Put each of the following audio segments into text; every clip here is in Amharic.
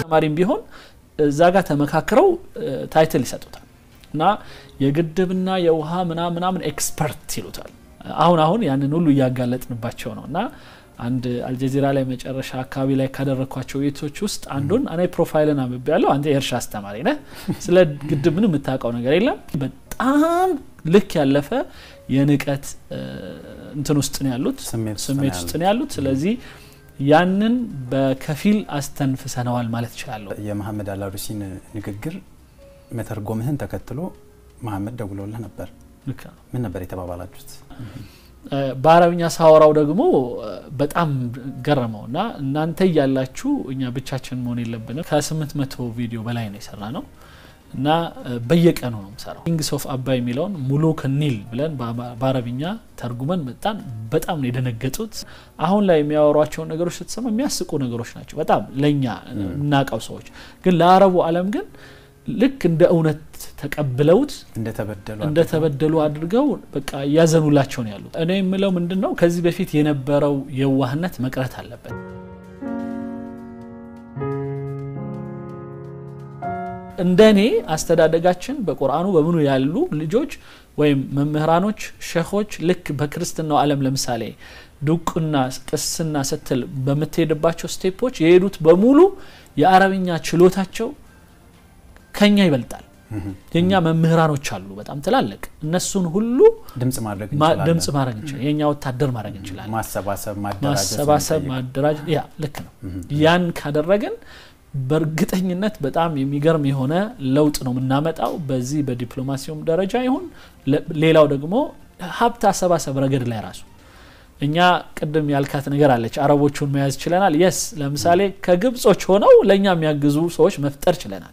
ተማሪም ቢሆን እዛ ጋር ተመካክረው ታይትል ይሰጡታል እና የግድብና የውሃ ምናምን ምናምን ኤክስፐርት ይሉታል። አሁን አሁን ያንን ሁሉ እያጋለጥንባቸው ነው እና አንድ አልጀዚራ ላይ መጨረሻ አካባቢ ላይ ካደረግኳቸው ቤቶች ውስጥ አንዱን እኔ ፕሮፋይልን አንብቤ ያለው አንተ የእርሻ አስተማሪ ነህ፣ ስለ ግድብ ምንም የምታውቀው ነገር የለም። በጣም ልክ ያለፈ የንቀት እንትን ውስጥ ነው ያሉት፣ ስሜት ውስጥ ነው ያሉት። ስለዚህ ያንን በከፊል አስተንፍሰነዋል ማለት እችላለሁ። የመሐመድ አላሩሲን ንግግር መተርጎምህን ተከትሎ መሐመድ ደውሎልህ ነበር። ምን ነበር የተባባላችሁት? በአረብኛ ሳወራው ደግሞ በጣም ገረመው እና እናንተ እያላችሁ እኛ ብቻችን መሆን የለብንም። ከስምንት መቶ ቪዲዮ በላይ ነው የሰራ ነው እና በየቀኑ ነው የምሰራው። ኪንግስ ኦፍ አባይ የሚለውን ሙሉ ከኒል ብለን በአረብኛ ተርጉመን መጣን። በጣም ነው የደነገጡት። አሁን ላይ የሚያወሯቸውን ነገሮች ስትሰማ የሚያስቁ ነገሮች ናቸው በጣም ለእኛ እናውቀው ሰዎች፣ ግን ለአረቡ ዓለም ግን ልክ እንደ እውነት ተቀብለውት እንደተበደሉ አድርገው በቃ እያዘኑላቸው ነው ያሉት። እኔ የምለው ምንድን ነው ከዚህ በፊት የነበረው የዋህነት መቅረት አለበት። እንደ እኔ አስተዳደጋችን በቁርአኑ በምኑ ያሉ ልጆች ወይም መምህራኖች፣ ሸኾች ልክ በክርስትናው ዓለም ለምሳሌ ዱቅና ቅስና ስትል በምትሄድባቸው ስቴፖች የሄዱት በሙሉ የአረብኛ ችሎታቸው ከኛ ይበልጣል። የኛ መምህራኖች አሉ በጣም ትላልቅ። እነሱን ሁሉ ድምጽ ማድረግ ድምጽ ማድረግ እንችላለን። የኛ ወታደር ማድረግ እንችላለን። ማሰባሰብ፣ ማሰባሰብ፣ ማደራጀት ያ ልክ ነው። ያን ካደረግን በእርግጠኝነት በጣም የሚገርም የሆነ ለውጥ ነው የምናመጣው። በዚህ በዲፕሎማሲውም ደረጃ ይሁን ሌላው ደግሞ ሀብት አሰባሰብ ረገድ ላይ ራሱ እኛ ቅድም ያልካት ነገር አለች። አረቦቹን መያዝ ችለናል። የስ ለምሳሌ ከግብጾች ሆነው ለእኛ የሚያግዙ ሰዎች መፍጠር ችለናል።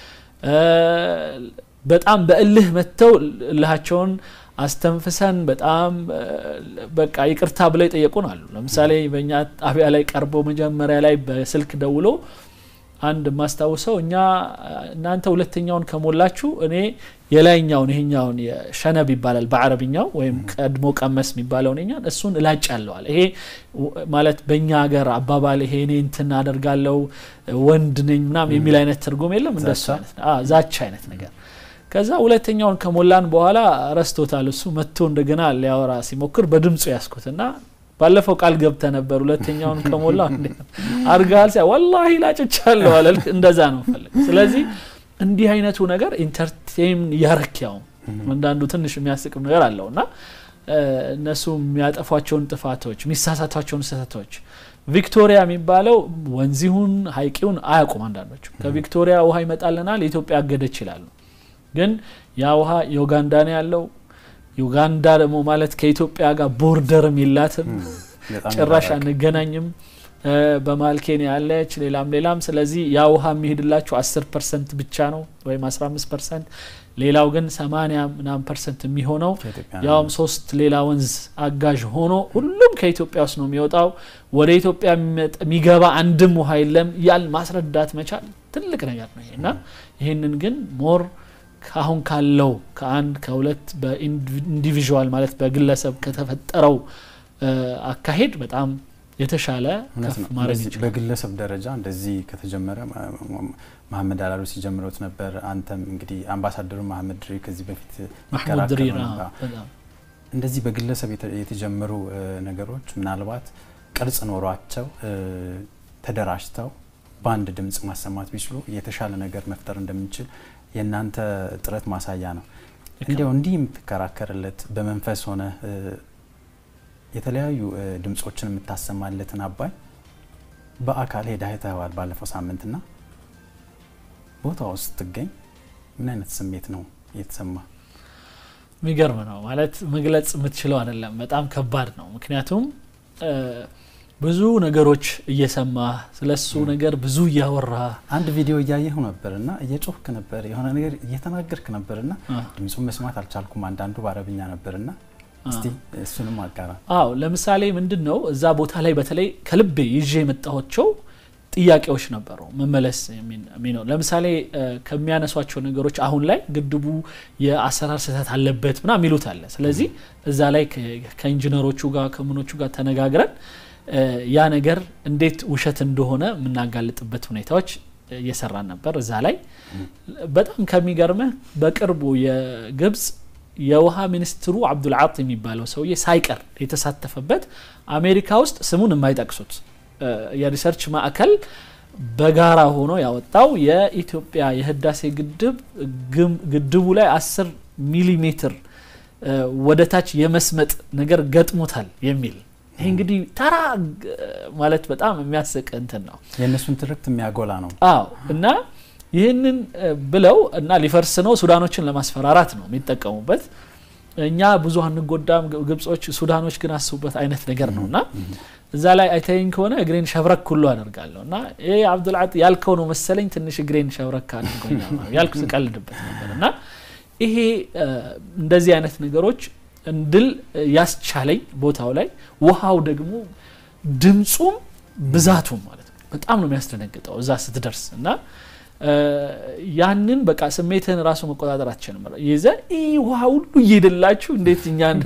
በጣም በእልህ መጥተው እልሃቸውን አስተንፍሰን በጣም በቃ ይቅርታ ብለው የጠየቁን አሉ። ለምሳሌ በእኛ ጣቢያ ላይ ቀርቦ መጀመሪያ ላይ በስልክ ደውሎ አንድ የማስታውሰው እኛ እናንተ ሁለተኛውን ከሞላችሁ እኔ የላይኛውን ይሄኛውን ሸነብ ይባላል በአረብኛው ወይም ቀድሞ ቀመስ የሚባለውን ኛን እሱን እላጭ ያለዋል። ይሄ ማለት በእኛ ሀገር አባባል ይሄ እኔ እንትን አደርጋለው ወንድ ነኝ ምናም የሚል አይነት ትርጉም የለም። እንደሱ አይነት ዛቻ አይነት ነገር ከዛ ሁለተኛውን ከሞላን በኋላ ረስቶታል። እሱ መጥቶ እንደገና ሊያወራ ሲሞክር በድምፁ ያስኩትና ባለፈው ቃል ገብተ ነበር ሁለተኛውን ከሞላ አድርገሃል ሲያ ወላሂ ላጭቻለሁ አለ። እንደዛ ነው ፈልግ። ስለዚህ እንዲህ አይነቱ ነገር ኢንተርቴን እያረኪያውም አንዳንዱ ትንሽ የሚያስቅም ነገር አለው እና እነሱ የሚያጠፏቸውን ጥፋቶች የሚሳሳቷቸውን ስህተቶች ቪክቶሪያ የሚባለው ወንዚሁን ሀይቂውን አያውቁም። አንዳንዶቹ ከቪክቶሪያ ውሃ ይመጣልናል የኢትዮጵያ አገደች ይላሉ። ግን ያ ውሃ የኡጋንዳ ነው ያለው ዩጋንዳ ደግሞ ማለት ከኢትዮጵያ ጋር ቦርደርም የላትም፣ ጭራሽ አንገናኝም። በመሀል ኬንያ ያለች ሌላም ሌላም። ስለዚህ ያ ውሃ የሚሄድላቸው አስር ፐርሰንት ብቻ ነው ወይም አስራ አምስት ፐርሰንት ሌላው ግን ሰማኒያ ምናምን ፐርሰንት የሚሆነው ያውም ሶስት ሌላ ወንዝ አጋዥ ሆኖ ሁሉም ከኢትዮጵያ ውስጥ ነው የሚወጣው። ወደ ኢትዮጵያ የሚገባ አንድም ውሃ የለም ያል ማስረዳት መቻል ትልቅ ነገር ነው እና ይህንን ግን ሞር አሁን ካለው ከአንድ ከሁለት በኢንዲቪዥዋል ማለት በግለሰብ ከተፈጠረው አካሄድ በጣም የተሻለ ከፍ ማድረግ ይችላል። በግለሰብ ደረጃ እንደዚህ ከተጀመረ መሀመድ አላሉሲ ጀምረውት ነበር። አንተም እንግዲህ አምባሳደሩ መሀመድ ድሪ ከዚህ በፊት ማህሙድ ድሪር እንደዚህ በግለሰብ የተጀመሩ ነገሮች ምናልባት ቅርጽ ኖሯቸው ተደራጅተው በአንድ ድምጽ ማሰማት ቢችሉ የተሻለ ነገር መፍጠር እንደምንችል የእናንተ ጥረት ማሳያ ነው። እንዲያው እንዲህ የምትከራከርለት በመንፈስ ሆነ የተለያዩ ድምጾችን የምታሰማለትን አባይ በአካል ሄዳ አይተኸዋል ባለፈው ሳምንትና ቦታ ውስጥ ስትገኝ ምን አይነት ስሜት ነው የተሰማ? የሚገርም ነው ማለት መግለጽ የምትችለው አይደለም። በጣም ከባድ ነው። ምክንያቱም ብዙ ነገሮች እየሰማ ስለሱ ነገር ብዙ እያወራ አንድ ቪዲዮ እያየሁ ነበር እና እየጮህክ ነበር፣ የሆነ ነገር እየተናገርክ ነበር እና ድምፁን መስማት አልቻልኩም። አንዳንዱ በአረብኛ ነበር እና እስቲ እሱንም አጋራ። አዎ ለምሳሌ ምንድን ነው እዛ ቦታ ላይ በተለይ ከልቤ ይዤ የመጣኋቸው ጥያቄዎች ነበሩ መመለስ የሚነው ለምሳሌ ከሚያነሷቸው ነገሮች አሁን ላይ ግድቡ የአሰራር ስህተት አለበት ምና የሚሉት አለ። ስለዚህ እዛ ላይ ከኢንጂነሮቹ ጋር ከምኖቹ ጋር ተነጋግረን ያ ነገር እንዴት ውሸት እንደሆነ የምናጋልጥበት ሁኔታዎች እየሰራን ነበር እዛ ላይ በጣም ከሚገርምህ በቅርቡ የግብጽ የውሃ ሚኒስትሩ አብዱልዓጥ የሚባለው ሰውዬ ሳይቀር የተሳተፈበት አሜሪካ ውስጥ ስሙን የማይጠቅሱት የሪሰርች ማዕከል በጋራ ሆኖ ያወጣው የኢትዮጵያ የህዳሴ ግድብ ግድቡ ላይ አስር ሚሊሜትር ወደ ታች የመስመጥ ነገር ገጥሞታል የሚል ይህ እንግዲህ ተራ ማለት በጣም የሚያስቅ እንትን ነው። የእነሱን ትርክት የሚያጎላ ነው። አዎ እና ይህንን ብለው እና ሊፈርስ ነው ሱዳኖችን ለማስፈራራት ነው የሚጠቀሙበት። እኛ ብዙ አንጎዳም፣ ግብጾች፣ ሱዳኖች ግን አስቡበት አይነት ነገር ነው እና እዛ ላይ አይተኝ ከሆነ እግሬን ሸብረክ ሁሉ አደርጋለሁ እና ይህ አብዱልዓጥ ያልከው ነው መሰለኝ ትንሽ እግሬን ሸብረክ አድርጎኛል ያልኩ ስቀልድበት ነበር እና ይሄ እንደዚህ አይነት ነገሮች እንድል ያስቻለኝ ቦታው ላይ ውሃው ደግሞ ድምፁም ብዛቱም ማለት ነው በጣም ነው የሚያስደነግጠው እዛ ስትደርስ እና ያንን በቃ ስሜትህን ራሱ መቆጣጠር አትችልም። ይዘ ይህ ውሃ ሁሉ እየሄደላችሁ እንዴት እኛን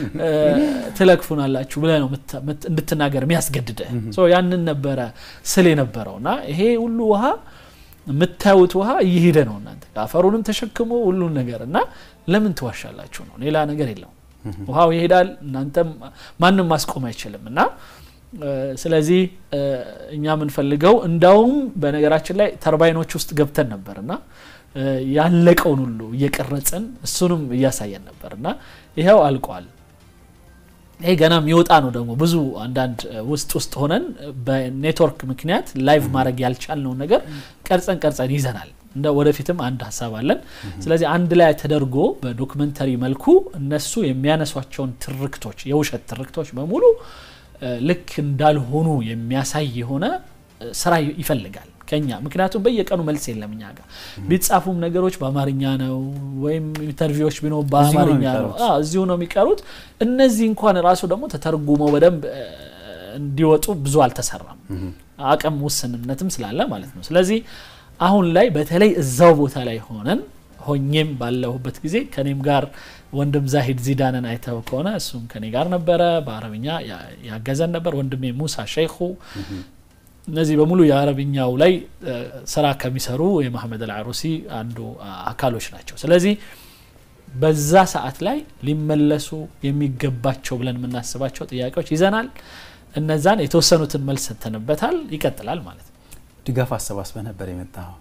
ትለክፉናላችሁ ብለህ ነው እንድትናገር የሚያስገድድህ። ያንን ነበረ ስል የነበረው እና ይሄ ሁሉ ውሃ የምታዩት ውሃ እየሄደ ነው እናንተ አፈሩንም ተሸክሞ ሁሉን ነገር እና ለምን ትዋሻላችሁ ነው። ሌላ ነገር የለውም። ውሃው ይሄዳል፣ እናንተም ማንም ማስቆም አይችልም እና ስለዚህ እኛ የምንፈልገው እንዳውም በነገራችን ላይ ተርባይኖች ውስጥ ገብተን ነበር እና ያለቀውን ሁሉ እየቀረጽን እሱንም እያሳየን ነበር እና ይኸው አልቋል። ይሄ ገና የሚወጣ ነው ደግሞ ብዙ አንዳንድ ውስጥ ውስጥ ሆነን በኔትወርክ ምክንያት ላይቭ ማድረግ ያልቻልነውን ነገር ቀርጸን ቀርጸን ይዘናል። እንደ ወደፊትም አንድ ሀሳብ አለን። ስለዚህ አንድ ላይ ተደርጎ በዶክመንተሪ መልኩ እነሱ የሚያነሷቸውን ትርክቶች የውሸት ትርክቶች በሙሉ ልክ እንዳልሆኑ የሚያሳይ የሆነ ስራ ይፈልጋል ከኛ። ምክንያቱም በየቀኑ መልስ የለም እኛ ጋር ቢጻፉም ነገሮች በአማርኛ ነው፣ ወይም ኢንተርቪዎች ቢኖ በአማርኛ ነው፣ እዚሁ ነው የሚቀሩት። እነዚህ እንኳን ራሱ ደግሞ ተተርጉመው በደንብ እንዲወጡ ብዙ አልተሰራም፣ አቅም ውስንነትም ስላለ ማለት ነው። ስለዚህ አሁን ላይ በተለይ እዛው ቦታ ላይ ሆነን ሆኜም ባለሁበት ጊዜ ከኔም ጋር ወንድም ዛሂድ ዚዳንን አይተው ከሆነ እሱም ከኔ ጋር ነበረ። በአረብኛ ያገዘን ነበር። ወንድሜ ሙሳ ሸይኹ እነዚህ በሙሉ የአረብኛው ላይ ስራ ከሚሰሩ የመሐመድ አልዓሩሲ አንዱ አካሎች ናቸው። ስለዚህ በዛ ሰዓት ላይ ሊመለሱ የሚገባቸው ብለን የምናስባቸው ጥያቄዎች ይዘናል። እነዛን የተወሰኑትን መልስ ሰተንበታል። ይቀጥላል ማለት ነው። ድጋፍ አሰባስበ ነበር የመጣኸው።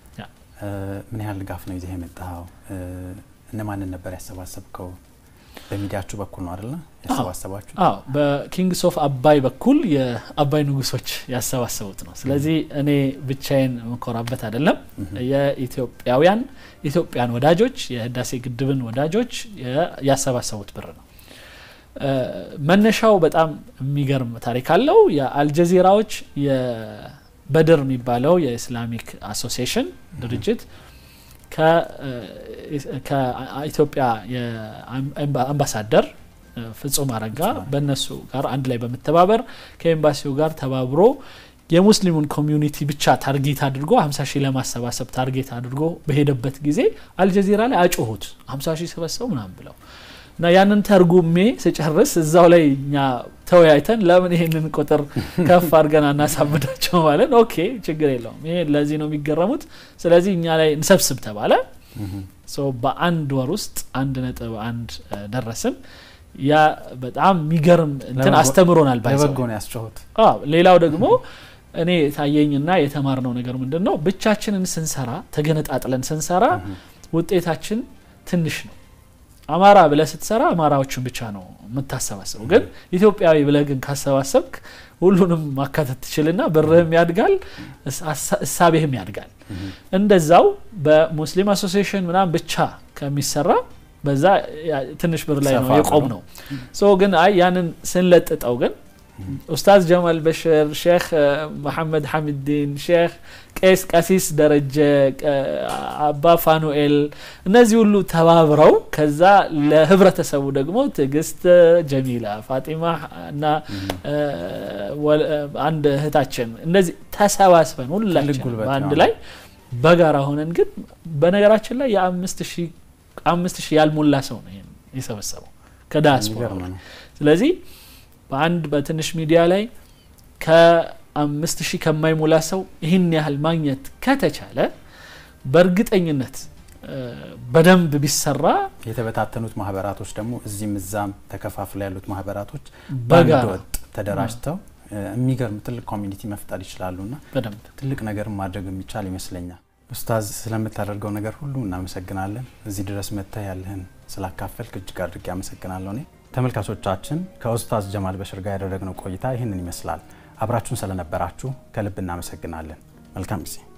ምን ያህል ድጋፍ ነው ይዘህ የመጣኸው? እነማንን ነበር ያሰባሰብከው? በሚዲያችሁ በኩል ነው አይደለ ያሰባሰባችሁ? አዎ በኪንግስ ኦፍ አባይ በኩል የአባይ ንጉሶች ያሰባሰቡት ነው። ስለዚህ እኔ ብቻዬን መኮራበት አይደለም። የኢትዮጵያውያን ኢትዮጵያን ወዳጆች የህዳሴ ግድብን ወዳጆች ያሰባሰቡት ብር ነው። መነሻው በጣም የሚገርም ታሪክ አለው። የአልጀዚራዎች የበድር የሚባለው የኢስላሚክ አሶሲዬሽን ድርጅት ከኢትዮጵያ አምባሳደር ፍጹም አረጋ በእነሱ ጋር አንድ ላይ በመተባበር ከኤምባሲው ጋር ተባብሮ የሙስሊሙን ኮሚዩኒቲ ብቻ ታርጌት አድርጎ 50 ሺህ ለማሰባሰብ ታርጌት አድርጎ በሄደበት ጊዜ አልጀዚራ ላይ አጮሁት 50 ሺህ ሰበሰቡ ምናምን ብለው እና ያንን ተርጉሜ ስጨርስ እዛው ላይ እኛ ተወያይተን ለምን ይሄንን ቁጥር ከፍ አድርገን አናሳብዳቸው ማለት ኦኬ ችግር የለውም ይሄ ለዚህ ነው የሚገረሙት ስለዚህ እኛ ላይ እንሰብስብ ተባለ በአንድ ወር ውስጥ አንድ ነጥብ አንድ ደረስን ያ በጣም የሚገርም እንትን አስተምሮናል ለበጎ ነው ያስጨሁት ሌላው ደግሞ እኔ ታየኝና የተማርነው ነገር ምንድን ነው ብቻችንን ስንሰራ ተገነጣጥለን ስንሰራ ውጤታችን ትንሽ ነው አማራ ብለ ስትሰራ አማራዎችን ብቻ ነው የምታሰባስበው ግን ኢትዮጵያዊ ብለ ግን ካሰባሰብክ ሁሉንም ማካተት ትችልና ብርህም ያድጋል እሳቤህም ያድጋል እንደዛው በሙስሊም አሶሲሽን ምናም ብቻ ከሚሰራ በዛ ትንሽ ብር ላይ ነው የቆም ነው ሶ ግን አይ ያንን ስንለጥጠው ግን ኡስታዝ ጀማል በሽር ሼክ መሐመድ ሐሚድዲን ሼክ ቄስ ቀሲስ ደረጀ አባ ፋኑኤል እነዚህ ሁሉ ተባብረው ከዛ ለህብረተሰቡ ደግሞ ትዕግስት ጀሚላ ፋጢማ እና አንድ እህታችን እነዚህ ተሰባስበን ሁላችን በአንድ ላይ በጋራ ሆነን ግን በነገራችን ላይ የአምስት ሺህ አምስት ሺህ ያልሞላ ሰው ነው ይሄን የሰበሰበው ከዳያስፖራ ስለዚህ በአንድ በትንሽ ሚዲያ ላይ አምስት ሺህ ከማይሞላ ሰው ይህን ያህል ማግኘት ከተቻለ በእርግጠኝነት በደንብ ቢሰራ የተበታተኑት ማህበራቶች ደግሞ እዚህም እዛም ተከፋፍለ ያሉት ማህበራቶች በጋራ በአንድ ወጥ ተደራጅተው የሚገርም ትልቅ ኮሚኒቲ መፍጠር ይችላሉና በደንብ ትልቅ ነገር ማድረግ የሚቻል ይመስለኛል። ኡስታዝ ስለምታደርገው ነገር ሁሉ እናመሰግናለን። እዚህ ድረስ መጥተህ ያለህን ስላካፈልክ እጅግ አድርጌ አመሰግናለሁ። እኔ ተመልካቾቻችን ከኡስታዝ ጀማል በሽር ጋር ያደረግነው ቆይታ ይህንን ይመስላል። አብራችሁን ስለነበራችሁ ከልብ እናመሰግናለን። መልካም ጊዜ